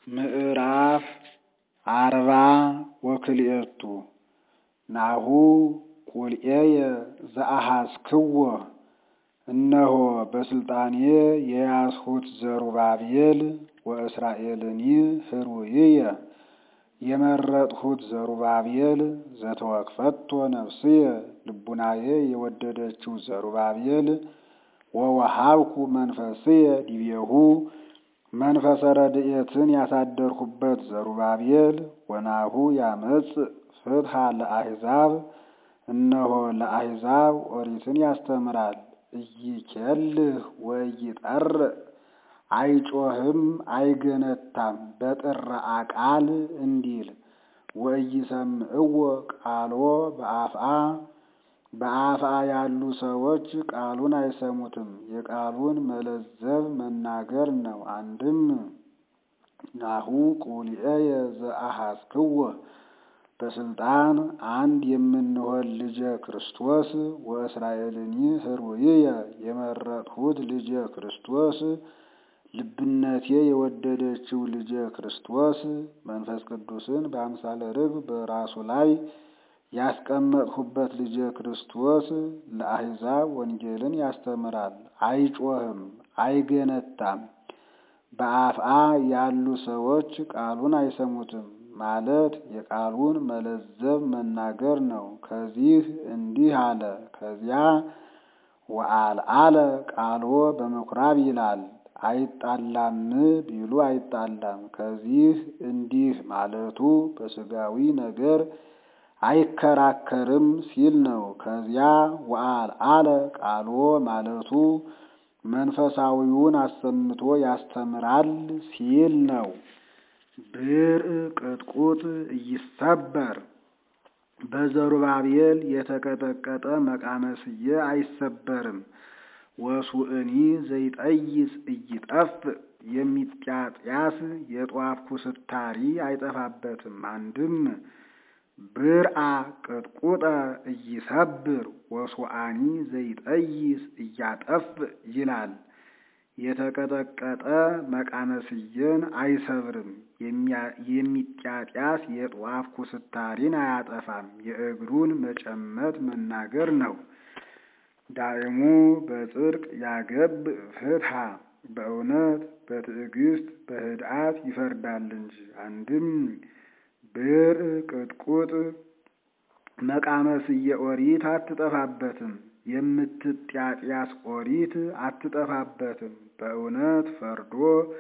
ምዕራፍ አርባ ወክልኤቱ ናሁ ቁልኤየ ዘአሐስክዎ እነሆ በሥልጣኔ የያዝሁት ዘሩባቤል ወእስራኤልኒ ኅሩይየ የመረጥሁት ዘሩባቤል ዘተወክፈቶ ነፍስየ ልቡናዬ የወደደችው ዘሩባቤል ወወሃብኩ መንፈስየ ዲቤሁ መንፈሰ ረድኤትን ያሳደርሁበት ዘሩባቤል ወናሁ ያመጽእ ፍትሐ ለአሕዛብ እነሆ ለአሕዛብ ኦሪትን ያስተምራል ኢይኬልህ ወኢይጠርእ አይጮህም አይገነታም በጥራአ ቃል እንዲል ወኢይሰምዕዎ ቃሎ በአፍአ በአፍአ ያሉ ሰዎች ቃሉን አይሰሙትም የቃሉን መለዘብ መናገር ነው። አንድም ናሁ ቁልኤየ ዘአሐስክዎ በሥልጣን አንድ የምንሆን ልጀ ክርስቶስ ወእስራኤልኒ ኅሩይየ የመረጥሁት ልጀ ክርስቶስ ልብነቴ የወደደችው ልጀ ክርስቶስ መንፈስ ቅዱስን በአምሳለ ርግብ በራሱ ላይ ያስቀመጥሁበት ልጀ ክርስቶስ ለአሕዛብ ወንጌልን ያስተምራል። አይጮህም አይገነታም። በአፍአ ያሉ ሰዎች ቃሉን አይሰሙትም ማለት የቃሉን መለዘብ መናገር ነው። ከዚህ እንዲህ አለ፣ ከዚያ ወአልዓለ ቃልዎ በምኵራብ ይላል። አይጣላም ቢሉ አይጣላም። ከዚህ እንዲህ ማለቱ በሥጋዊ ነገር አይከራከርም ሲል ነው። ከዚያ ወአልዓለ ቃልዎ ማለቱ መንፈሳዊውን አሰምቶ ያስተምራል ሲል ነው። ብርዕ ቅጥቁጥ ኢይሰበር በዘሩባቤል የተቀጠቀጠ መቃመስየ አይሰበርም። ወሱእኒ ዘይጠይጽ ኢይጠፍእ የሚጢያጢያስ የጧፍ ኩስታሪ አይጠፋበትም። አንድም ብርዓ ቅጥቁጠ ኢይሰብር ወሱአኒ ዘይጠይጽ ኢያጠፍእ ይላል። የተቀጠቀጠ መቃመስየን አይሰብርም። የሚጢያጢያስ የጧፍ ኩስታሪን አያጠፋም። የእግሩን መጨመት መናገር ነው። ዳእሙ በጽድቅ ያገብእ ፍትሐ በእውነት በትዕግስት በህድአት ይፈርዳል እንጂ። አንድም ብርዕ ቅጥቁጥ መቃመስየ ኦሪት አትጠፋበትም። የምትጢያጢያስ ኦሪት አትጠፋበትም። በእውነት ፈርዶ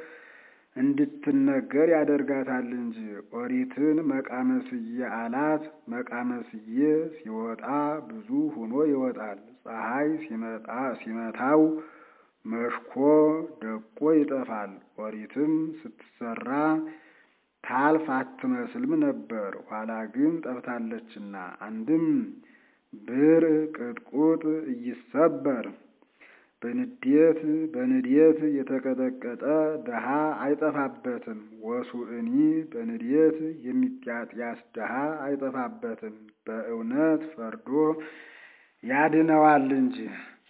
እንድትነገር ያደርጋታል እንጂ። ኦሪትን መቃመስየ አላት። መቃመስየ ሲወጣ ብዙ ሆኖ ይወጣል። ፀሐይ ሲመታው መሽኮ ደቆ ይጠፋል። ኦሪትም ስትሰራ ታልፍ አትመስልም ነበር፣ ኋላ ግን ጠፍታለችና። አንድም ብርዕ ቅጥቁጥ ኢይሰበር በንዴት በንዴት የተቀጠቀጠ ድሃ አይጠፋበትም። ወሱእኒ በንዴት የሚጢያጢያስ ድሃ አይጠፋበትም። በእውነት ፈርዶ ያድነዋል እንጂ።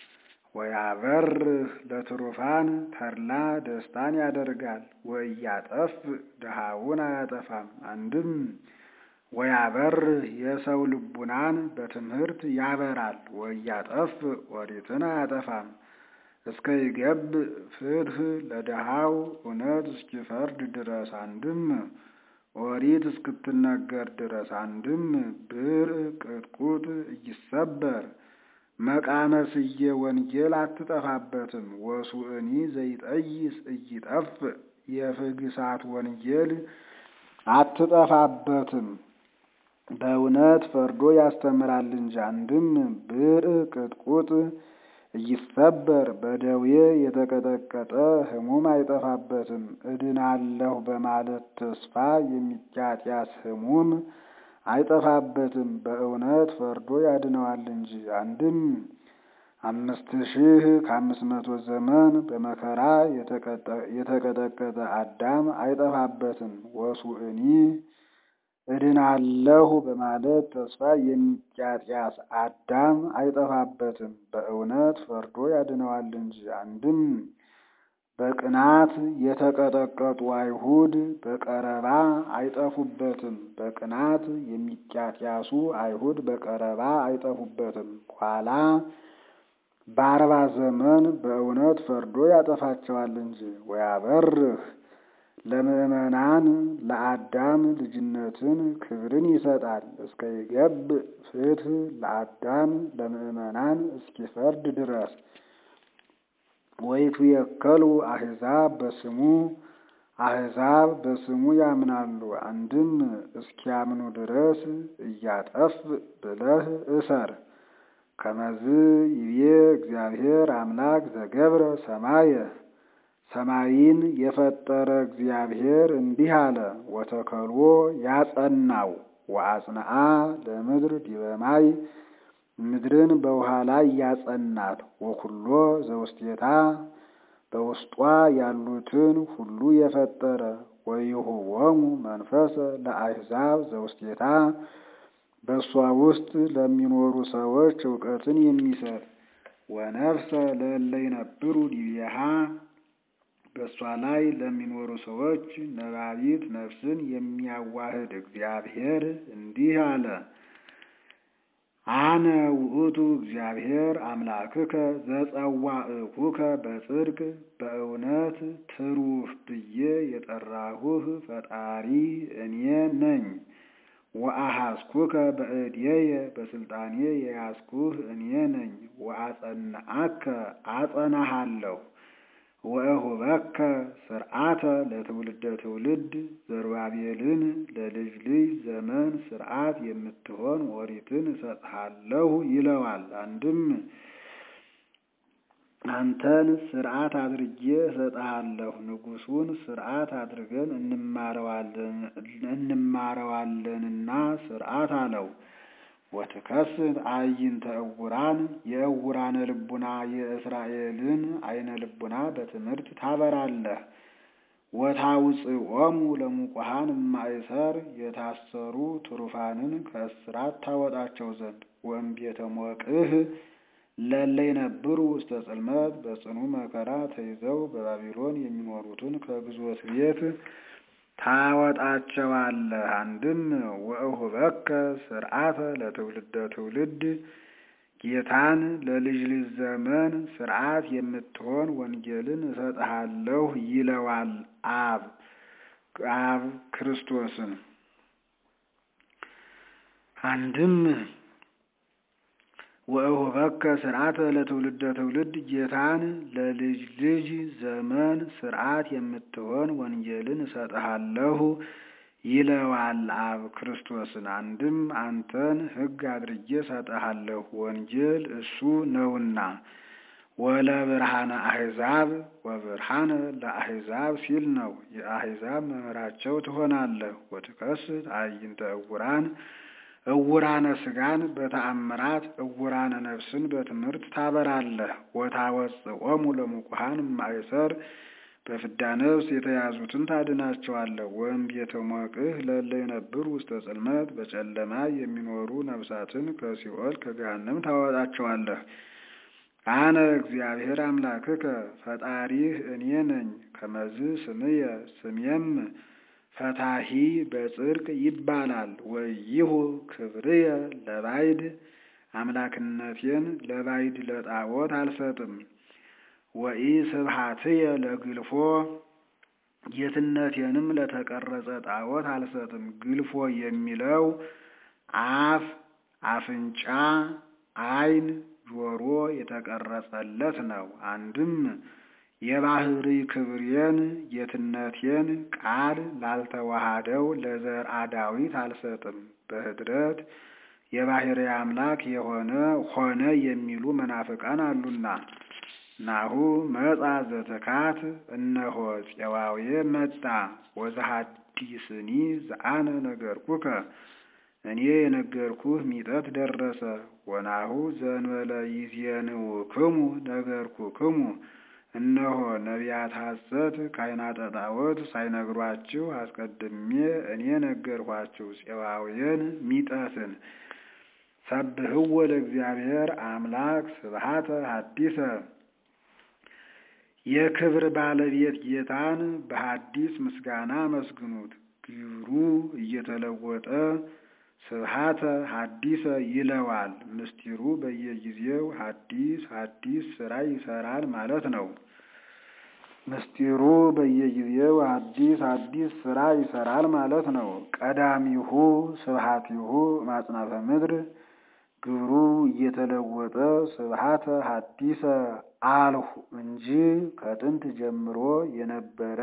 ወያበርህ ለትሩፋን ተድላ ደስታን ያደርጋል። ወኢያጠፍእ ድሃውን አያጠፋም። አንድም ወያበርህ የሰው ልቡናን በትምህርት ያበራል። ወኢያጠፍእ ኦሪትን አያጠፋም። እስከ ይገብእ ፍትሕ ለድሃው እውነት እስኪፈርድ ድረስ። አንድም ኦሪት እስክትነገር ድረስ። አንድም ብርዕ ቅጥቁጥ ኢይሰበር መቃመስየ ወንጌል አትጠፋበትም። ወሱእኒ ዘይጠይጽ ኢይጠፍእ የፍግሳት ወንጌል አትጠፋበትም። በእውነት ፈርዶ ያስተምራል እንጂ። አንድም ብርዕ ቅጥቁጥ ኢይሰበር በደዌ የተቀጠቀጠ ሕሙም አይጠፋበትም። እድናለሁ በማለት ተስፋ የሚጢያጢያስ ሕሙም አይጠፋበትም። በእውነት ፈርዶ ያድነዋል እንጂ። አንድም አምስት ሺህ ከአምስት መቶ ዘመን በመከራ የተቀጠቀጠ አዳም አይጠፋበትም። ወሱእኒ እድናለሁ በማለት ተስፋ የሚጢያጢያስ አዳም አይጠፋበትም። በእውነት ፈርዶ ያድነዋል እንጂ። አንድም በቅናት የተቀጠቀጡ አይሁድ በቀረባ አይጠፉበትም። በቅናት የሚቂያቅያሱ አይሁድ በቀረባ አይጠፉበትም። ኋላ በአርባ ዘመን በእውነት ፈርዶ ያጠፋቸዋል እንጂ ወያበርህ ለምእመናን ለአዳም ልጅነትን ክብርን ይሰጣል። እስከ ይገብ ፍትሕ ለአዳም ለምእመናን እስኪፈርድ ድረስ ወይቱ የከሉ አሕዛብ በስሙ አሕዛብ በስሙ ያምናሉ። አንድም እስኪያምኑ ድረስ እያጠፍ ብለህ እሰር። ከመዝ ይቤ እግዚአብሔር አምላክ ዘገብረ ሰማየ ሰማይን የፈጠረ እግዚአብሔር እንዲህ አለ። ወተከልዎ ያጸናው ወአጽንዓ ለምድር ዲበ ማይ ምድርን በውሃ ላይ ያጸናት ወኩሎ ዘውስቴታ በውስጧ ያሉትን ሁሉ የፈጠረ ወይሁቦሙ መንፈሰ ለአሕዛብ ዘውስቴታ በእሷ ውስጥ ለሚኖሩ ሰዎች እውቀትን የሚሰጥ ወነፍሰ ለእለ ይነብሩ ዲቤሃ በእሷ ላይ ለሚኖሩ ሰዎች ነባቢት ነፍስን የሚያዋህድ እግዚአብሔር እንዲህ አለ። አነ ውእቱ እግዚአብሔር አምላክከ ዘጸዋዕኩከ በጽድቅ በእውነት ትሩፍ ብዬ የጠራሁህ ፈጣሪ እኔ ነኝ። ወአሐስኩከ በእድየየ በስልጣኔ የያዝኩህ እኔ ነኝ። ወአጸናአከ አጸናሃለሁ ወእሁበከ ስርዓተ ለትውልደ ትውልድ ዘሩባቤልን ለልጅ ልጅ ዘመን ስርዓት የምትሆን ኦሪትን እሰጥሃለሁ ይለዋል። አንድም አንተን ስርዓት አድርጌ እሰጥሃለሁ፣ ንጉሱን ስርዓት አድርገን እንማረዋለንና ስርዓት አለው። ወትከስት አዕይንተ ዕውራን የዕውራነ ልቡና የእስራኤልን አይነ ልቡና በትምህርት ታበራለህ። ወታውፅኦሙ ለሙቁሃን እማእሰር የታሰሩ ትሩፋንን ከእስራት ታወጣቸው ዘንድ ወእምቤተ ሞቅህ ለእለ ይነብሩ ውስተ ጽልመት በጽኑ መከራ ተይዘው በባቢሎን የሚኖሩትን ከግዞት ቤት ታወጣቸዋለህ። አንድም ወእሁበከ ስርዓተ ለትውልደ ትውልድ ጌታን ለልጅ ልጅ ዘመን ስርዓት የምትሆን ወንጌልን እሰጥሃለሁ ይለዋል አብ አብ ክርስቶስን። አንድም ወእሁበከ ስርዓተ ለትውልደ ትውልድ ጌታን ለልጅ ልጅ ዘመን ስርዓት የምትሆን ወንጌልን እሰጥሃለሁ ይለዋል አብ ክርስቶስን። አንድም አንተን ሕግ አድርጌ እሰጥሃለሁ ወንጌል እሱ ነውና። ወለብርሃነ አሕዛብ ወብርሃነ ለአሕዛብ ሲል ነው። የአሕዛብ መምህራቸው ትሆናለህ። ወትከስት አዕይንተ ዕውራን ዕውራነ ሥጋን በተአምራት ዕውራነ ነፍስን በትምህርት ታበራለህ። ወታወፅኦሙ ለሙቁሃን እማእሰር በፍዳ ነፍስ የተያዙትን ታድናቸዋለህ። ወእምቤተ ሞቅህ ለእለ ይነብሩ ውስተ ጽልመት በጨለማ የሚኖሩ ነፍሳትን ከሲኦል ከገሃነም ታወጣቸዋለህ። አነ እግዚአብሔር አምላክከ ፈጣሪህ እኔ ነኝ። ከመዝ ስምየ ስሜም ፈታሂ በጽድቅ ይባላል። ወይሁ ክብርየ ለባይድ አምላክነቴን ለባይድ ለጣዖት አልሰጥም። ወኢ ስብሐትየ ለግልፎ ጌትነቴንም ለተቀረጸ ጣዖት አልሰጥም። ግልፎ የሚለው አፍ፣ አፍንጫ፣ ዓይን፣ ጆሮ የተቀረጸለት ነው። አንድም የባህሪ ክብሬን ጌትነቴን ቃል ላልተዋሃደው ለዘርአ ዳዊት አልሰጥም። በኅድረት የባህሪ አምላክ የሆነ ሆነ የሚሉ መናፍቃን አሉና። ናሁ መጻ ዘተካት እነሆ ፄዋዌ መጣ ወዘሐዲስኒ ዘአነ ነገርኩከ እኔ የነገርኩህ ሚጠት ደረሰ። ወናሁ ዘእንበለ ይዜንውክሙ ነገርኩክሙ እነሆ ነቢያት ሐሰት ካህናተ ጣዖት ሳይነግሯችሁ አስቀድሜ እኔ ነገርኋችሁ ፄዋውያን ሚጠትን። ሰብህዎ ለእግዚአብሔር አምላክ ስብሐተ ሐዲሰ የክብር ባለቤት ጌታን በሐዲስ ምስጋና አመስግኑት። ግብሩ እየተለወጠ ስብሐተ ሐዲሰ ይለዋል። ምስጢሩ በየጊዜው ሐዲስ ሐዲስ ስራ ይሰራል ማለት ነው። ምስጢሩ በየጊዜው ሐዲስ ሐዲስ ስራ ይሰራል ማለት ነው። ቀዳሚሁ ስብሐቲሁ ማጽናፈ ምድር ግብሩ እየተለወጠ ስብሐተ ሐዲሰ አልሁ እንጂ ከጥንት ጀምሮ የነበረ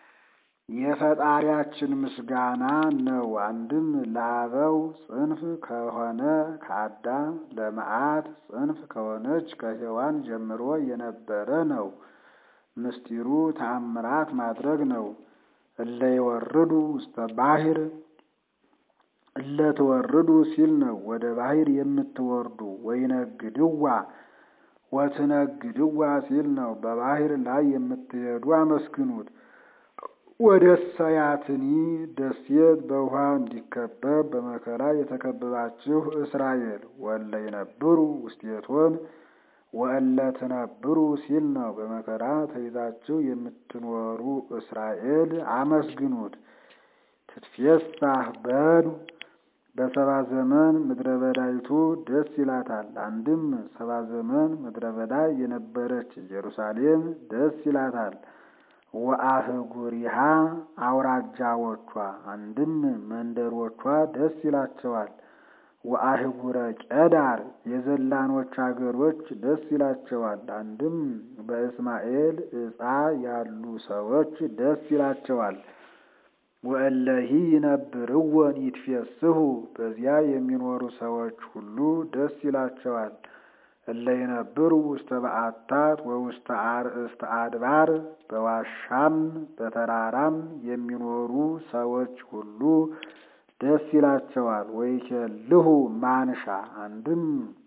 የፈጣሪያችን ምስጋና ነው። አንድም ለአበው ጽንፍ ከሆነ ከአዳም ለመዓት ጽንፍ ከሆነች ከሔዋን ጀምሮ የነበረ ነው። ምስጢሩ ተአምራት ማድረግ ነው። እለ ይወርዱ ውስተ ባሕር እለ ትወርዱ ሲል ነው። ወደ ባሕር የምትወርዱ ወይነግድዋ ወትነግድዋ ሲል ነው። በባሕር ላይ የምትሄዱ አመስግኑት። ወደ ሰያትኒ ደሴት በውሃ እንዲከበብ በመከራ የተከበባችሁ እስራኤል ወለ ይነብሩ ውስቴቶን ወእለ ትነብሩ ሲል ነው። በመከራ ተይዛችሁ የምትኖሩ እስራኤል አመስግኑት። ትትፌሳህ በዱ በሰባ ዘመን ምድረ በዳይቱ ደስ ይላታል። አንድም ሰባ ዘመን ምድረ በዳ የነበረች ኢየሩሳሌም ደስ ይላታል። ወአህጉሪሃ አውራጃዎቿ አንድም መንደሮቿ ደስ ይላቸዋል። ወአህጉረ ቄዳር የዘላኖች አገሮች ደስ ይላቸዋል። አንድም በእስማኤል ዕፃ ያሉ ሰዎች ደስ ይላቸዋል። ወእለሂ ይነብርወን ይትፌስሑ በዚያ የሚኖሩ ሰዎች ሁሉ ደስ ይላቸዋል። እለ ይነብሩ ውስተ በዓታት ወውስተ አርእስተ አድባር በዋሻም በተራራም የሚኖሩ ሰዎች ሁሉ ደስ ይላቸዋል። ወይኬልሁ ማንሻ አንድም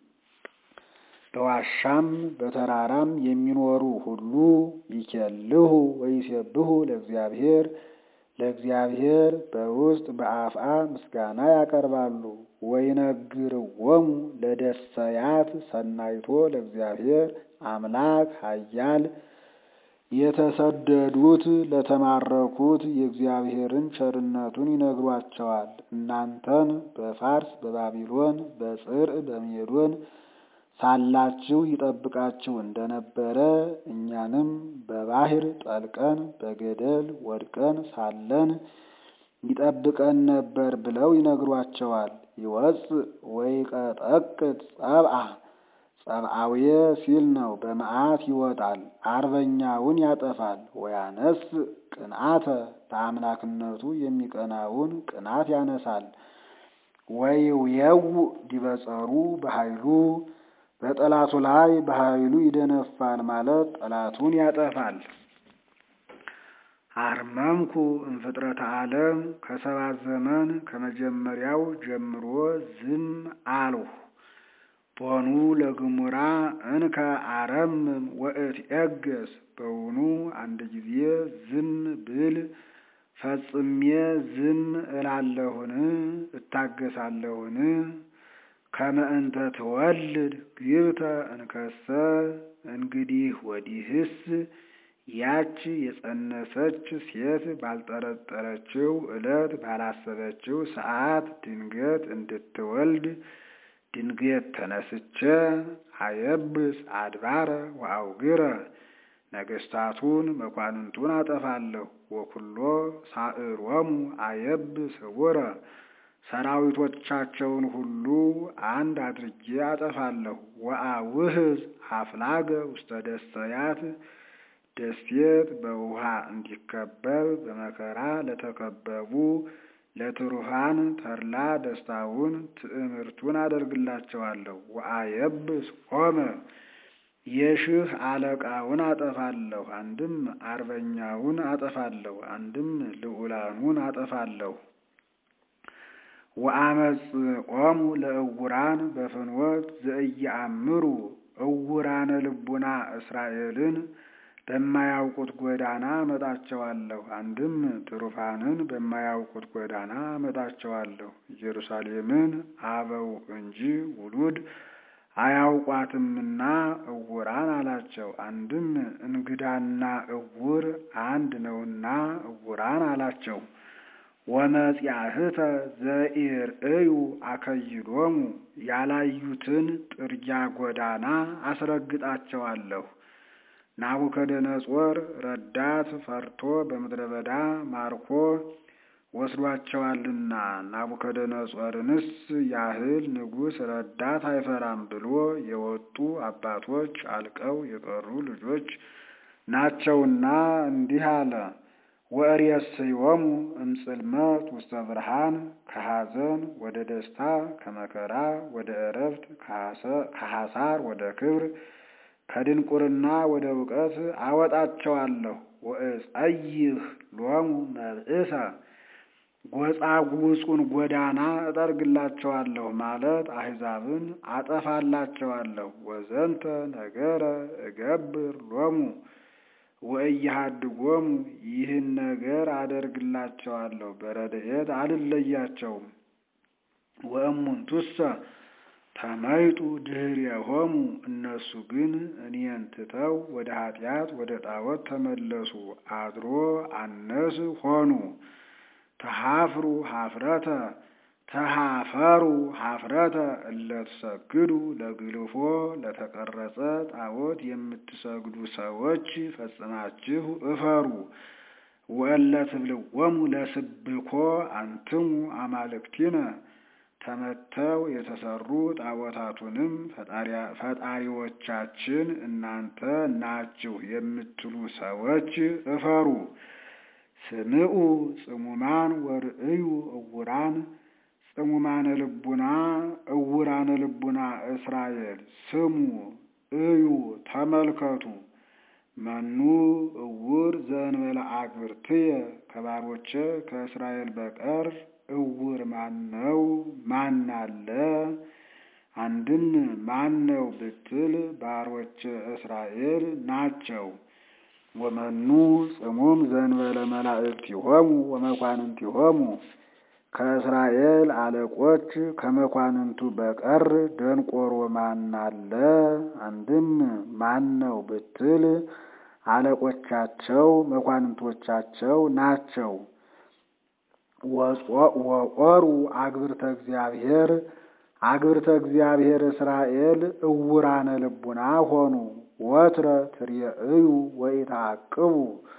በዋሻም በተራራም የሚኖሩ ሁሉ ይኬልሁ ወይሴብሑ ለእግዚአብሔር ለእግዚአብሔር በውስጥ በአፍአ ምስጋና ያቀርባሉ። ወይነግርዎሙ ለደሰያት ሰናይቶ ለእግዚአብሔር አምላክ ኃያል የተሰደዱት ለተማረኩት የእግዚአብሔርን ቸርነቱን ይነግሯቸዋል። እናንተን በፋርስ በባቢሎን በጽርዕ በሜዶን ሳላችሁ ይጠብቃችሁ እንደነበረ እኛንም በባሕር ጠልቀን በገደል ወድቀን ሳለን ይጠብቀን ነበር ብለው ይነግሯቸዋል። ይወፅእ ወይቀጠቅጥ ጸብአ ጸብአውየ ሲል ነው። በመዓት ይወጣል፣ አርበኛውን ያጠፋል። ወያነስ ቅንአተ በአምላክነቱ የሚቀናውን ቅናት ያነሳል። ወይውየው ዲበጸሩ በኃይሉ በጠላቱ ላይ በኃይሉ ይደነፋል ማለት ጠላቱን ያጠፋል። አርመምኩ እምፍጥረተ ዓለም ከሰባት ዘመን ከመጀመሪያው ጀምሮ ዝም አልሁ። ቦኑ ለግሙራ እንከ አረምም ወእትዔገስ በውኑ አንድ ጊዜ ዝም ብል ፈጽሜ ዝም እላለሁን? እታገሳለሁን? ከመ እንተ ትወልድ ግብተ እንከሰ እንግዲህ ወዲህስ ያች የጸነሰች ሴት ባልጠረጠረችው ዕለት ባላሰበችው ሰዓት ድንገት እንድትወልድ ድንገት ተነስቼ አየብስ አድባረ ወአውግረ ነገስታቱን መኳንንቱን አጠፋለሁ። ወኩሎ ሳዕሮሙ አየብስ ህቡረ ሰራዊቶቻቸውን ሁሉ አንድ አድርጌ አጠፋለሁ። ወአውህዝ አፍላገ ውስተ ደሰያት ደሴት በውሃ እንዲከበብ በመከራ ለተከበቡ ለትሩፋን ተድላ ደስታውን ትዕምርቱን አደርግላቸዋለሁ። ወአየብስ ሆመ የሺህ አለቃውን አጠፋለሁ። አንድም አርበኛውን አጠፋለሁ፣ አንድም ልዑላኑን አጠፋለሁ። ወአመጽኦሙ ለእውራን በፍኖት ዘኢየአምሩ እውራነ ልቡና እስራኤልን በማያውቁት ጎዳና አመጣቸዋለሁ። አንድም ትሩፋንን በማያውቁት ጎዳና አመጣቸዋለሁ። ኢየሩሳሌምን አበው እንጂ ውሉድ አያውቋትምና እውራን አላቸው። አንድም እንግዳና እውር አንድ ነውና እውራን አላቸው። ወመጽያህተ ዘኢርእዩ አከይዶሙ ያላዩትን ጥርጊያ ጎዳና አስረግጣቸዋለሁ። ናቡከደነጾር ረዳት ፈርቶ በምድረ በዳ ማርኮ ወስዷቸዋልና ናቡከደነጾርንስ ያህል ንጉሥ ረዳት አይፈራም ብሎ የወጡ አባቶች አልቀው የቀሩ ልጆች ናቸውና እንዲህ አለ። ወእሬሰዮሙ እምጽልመት ውስተ ብርሃን ከሐዘን ወደ ደስታ ከመከራ ወደ ዕረፍት ከሐሳር ወደ ክብር ከድንቁርና ወደ እውቀት አወጣቸዋለሁ። ወእጸይህ ሎሙ መብእሰ ጎጻጉጹን ጎዳና እጠርግላቸዋለሁ ማለት አሕዛብን አጠፋላቸዋለሁ። ወዘንተ ነገረ እገብር ሎሙ ወእያሃድጎሙ ይህን ነገር አደርግላቸዋለሁ፣ በረድኤት አልለያቸውም። ወእሙንቱሰ ተመይጡ ድኅሬሆሙ እነሱ ግን እኔን ትተው ወደ ኃጢአት ወደ ጣዖት ተመለሱ፣ አድሮ አነስ ሆኑ። ተሃፍሩ ሀፍረተ ተሃፈሩ ሀፍረተ እለትሰግዱ ለግልፎ ለተቀረጸ ጣዖት የምትሰግዱ ሰዎች ፈጽማችሁ እፈሩ። ወእለ ትብልዎሙ ለስብኮ አንትሙ አማልክቲነ ተመተው የተሰሩ ጣዖታቱንም ፈጣሪዎቻችን እናንተ ናችሁ የምትሉ ሰዎች እፈሩ። ስምዑ ጽሙማን ወርእዩ እውራን ጽሙማነ ልቡና እውራነ ልቡና እስራኤል ስሙ፣ እዩ፣ ተመልከቱ። መኑ እውር ዘእንበለ አግብርትየ ከባሮቼ ከእስራኤል በቀር እውር ማነው? ማን አለ? አንድም ማነው ብትል ባሮቼ እስራኤል ናቸው። ወመኑ ጽሙም ዘእንበለ መላእክቲሆሙ ወመኳንንቲሆሙ ከእስራኤል አለቆች ከመኳንንቱ በቀር ደንቆሮ ማን አለ? አንድም ማነው ብትል አለቆቻቸው መኳንንቶቻቸው ናቸው። ወቆሩ አግብርተ እግዚአብሔር አግብርተ እግዚአብሔር እስራኤል እውራነ ልቡና ሆኑ። ወትረ ትርእዩ ወኢተዓቅቡ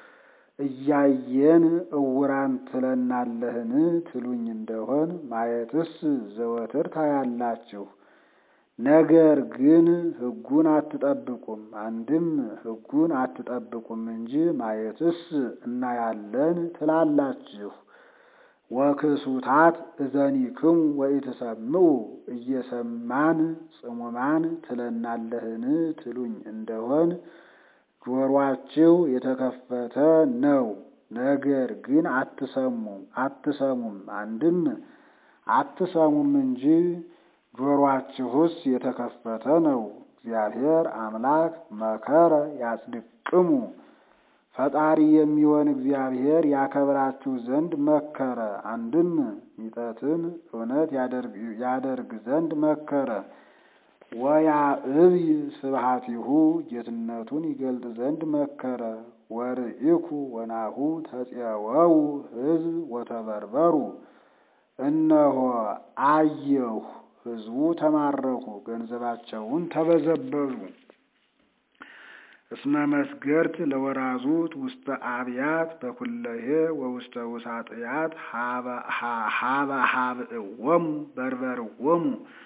እያየን እውራን ትለናለህን ትሉኝ እንደሆን ማየትስ ዘወትር ታያላችሁ። ነገር ግን ሕጉን አትጠብቁም። አንድም ሕጉን አትጠብቁም እንጂ ማየትስ እናያለን ትላላችሁ። ወክሱታት እዘኒክሙ ወኢትሰምዑ እየሰማን ጽሙማን ትለናለህን ትሉኝ እንደሆን ጆሮአችሁ የተከፈተ ነው። ነገር ግን አትሰሙም አትሰሙም አንድም አትሰሙም እንጂ ጆሮአችሁስ የተከፈተ ነው። እግዚአብሔር አምላክ መከረ ያጽድቅሙ ፈጣሪ የሚሆን እግዚአብሔር ያከብራችሁ ዘንድ መከረ። አንድም ሚጠትን እውነት ያደርግ ዘንድ መከረ። ወያዕብይ ስብሐቲሁ ጌትነቱን ይገልጥ ዘንድ መከረ። ወርኢኩ ወናሁ ተፄወው ሕዝብ ወተበርበሩ እነሆ አየሁ ሕዝቡ ተማረኩ፣ ገንዘባቸውን ተበዘበዙ። እስመ መስገርት ለወራዙት ውስተ አብያት በኩለሄ ወውስተ ውሳጥያት ሀበ ሀብእዎሙ በርበርዎሙ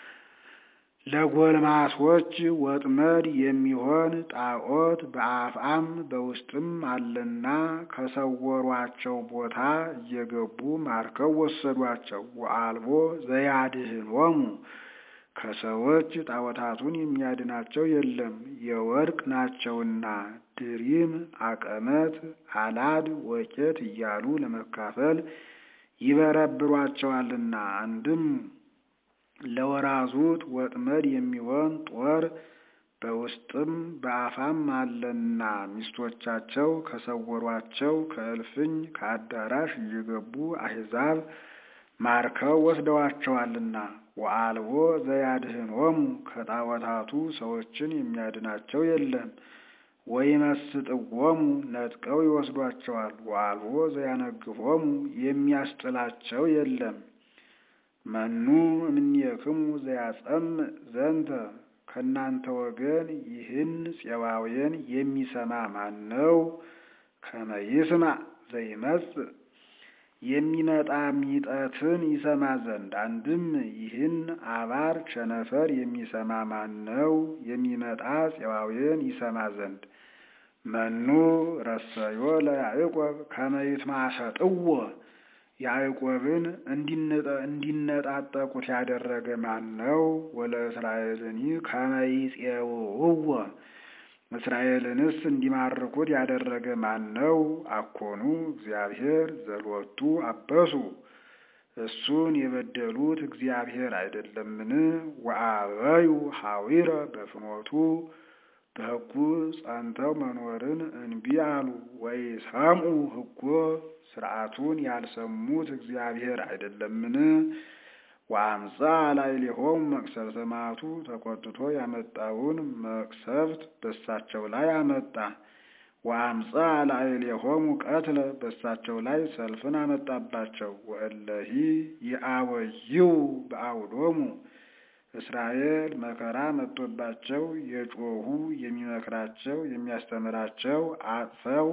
ለጎልማሶች ወጥመድ የሚሆን ጣዖት በአፍአም በውስጥም አለና ከሰወሯቸው ቦታ እየገቡ ማርከው ወሰዷቸው። ወአልቦ ዘያድኅኖሙ ከሰዎች ጣዖታቱን የሚያድናቸው የለም፣ የወርቅ ናቸውና። ድሪም፣ አቀመት፣ አላድ፣ ወቄት እያሉ ለመካፈል ይበረብሯቸዋልና። አንድም ለወራዙት ወጥመድ የሚሆን ጦር በውስጥም በአፋም አለና ሚስቶቻቸው ከሰወሯቸው ከእልፍኝ ከአዳራሽ እየገቡ አሕዛብ ማርከው ወስደዋቸዋልና። ወአልቦ ዘያድኅኖሙ ከጣዖታቱ ሰዎችን የሚያድናቸው የለም። ወይመስጥዎሙ ነጥቀው ይወስዷቸዋል። ወአልቦ ዘያነግፎሙ የሚያስጥላቸው የለም። መኑ እምኔክሙ ዘያጸምዕ ዘንተ ከእናንተ ወገን ይህን ፄዋውያን የሚሰማ ማን ነው? ከመ ይስማዕ ዘይመጽእ የሚመጣ ሚጠትን ይሰማ ዘንድ። አንድም ይህን አባር ቸነፈር የሚሰማ ማን ነው? የሚመጣ ፄዋውያን ይሰማ ዘንድ። መኑ ረሰዮ ለያዕቆብ ከመ ይትማሰጥዎ ያዕቆብን እንዲነጣጠቁት ያደረገ ማን ነው? ወለእስራኤልኒ ከመ ይፄውዕዎ እስራኤልንስ እንዲማርኩት ያደረገ ማን ነው? አኮኑ እግዚአብሔር ዘሎቱ አበሱ እሱን የበደሉት እግዚአብሔር አይደለምን? ወአበዩ ሐዊረ በፍኖቱ በሕጉ ጸንተው መኖርን እንቢ አሉ። ወኢሰምዑ ሕጎ ሥርዓቱን ያልሰሙት እግዚአብሔር አይደለምን? ወአምፃ ላዕሌሆሙ መቅሰፍተ መዓቱ ተቆጥቶ ያመጣውን መቅሰፍት በሳቸው ላይ አመጣ። ወአምፃ ላዕሌሆሙ ቀትለ በሳቸው ላይ ሰልፍን አመጣባቸው። ወእለሂ ይአወይው በአውዶሙ እስራኤል መከራ መጥቶባቸው የጮኹ የሚመክራቸው የሚያስተምራቸው አጥፈው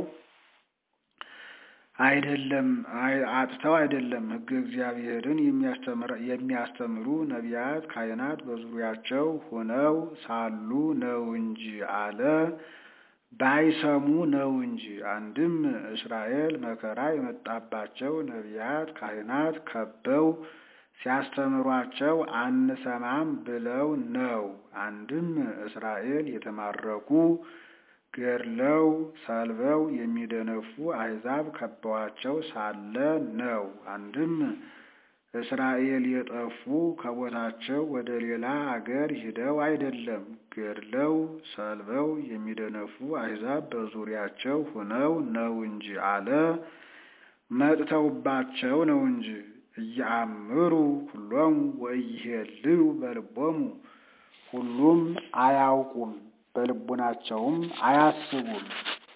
አይደለም አጥተው አይደለም። ሕገ እግዚአብሔርን የሚያስተምሩ ነቢያት ካህናት በዙሪያቸው ሆነው ሳሉ ነው እንጂ አለ ባይሰሙ ነው እንጂ። አንድም እስራኤል መከራ የመጣባቸው ነቢያት ካህናት ከበው ሲያስተምሯቸው አንሰማም ብለው ነው። አንድም እስራኤል የተማረኩ ገድለው ሰልበው የሚደነፉ አሕዛብ ከበዋቸው ሳለ ነው። አንድም እስራኤል የጠፉ ከቦታቸው ወደ ሌላ አገር ሂደው አይደለም። ገድለው ሰልበው የሚደነፉ አሕዛብ በዙሪያቸው ሆነው ነው እንጂ አለ መጥተውባቸው ነው እንጂ። እያአምሩ ሁሎሙ ወኢይሄልዩ በልቦሙ ሁሉም አያውቁም በልቡናቸውም አያስቡም።